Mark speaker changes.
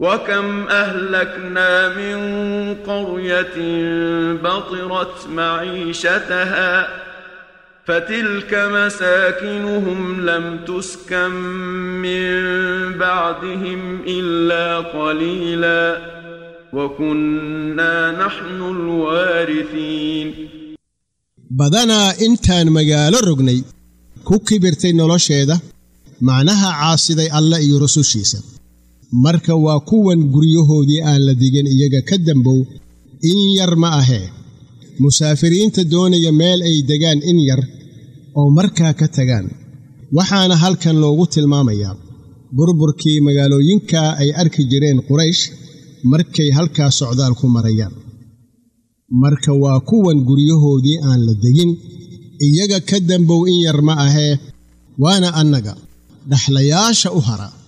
Speaker 1: وكم أهلكنا من قرية بطرت معيشتها فتلك مساكنهم لم تسكن من بعدهم إلا قليلا وكنا نحن الوارثين
Speaker 2: badanaa intaan magaalo rognay ku kibirtay nolosheeda macnaha caasiday alle iyo rusushiisa marka waa kuwan guryahoodii aan la digin iyaga ka dambow in yar ma ahee musaafiriinta doonaya meel ay degaan in yar oo markaa ka tagaan waxaana halkan loogu tilmaamayaa burburkii magaalooyinka ay arki jireen quraysh markay halkaa socdaal ku marayaan marka waa kuwan guryahoodii aan la degin iyaga ka dambow in yar ma ahee waana annaga dhaxlayaasha u hara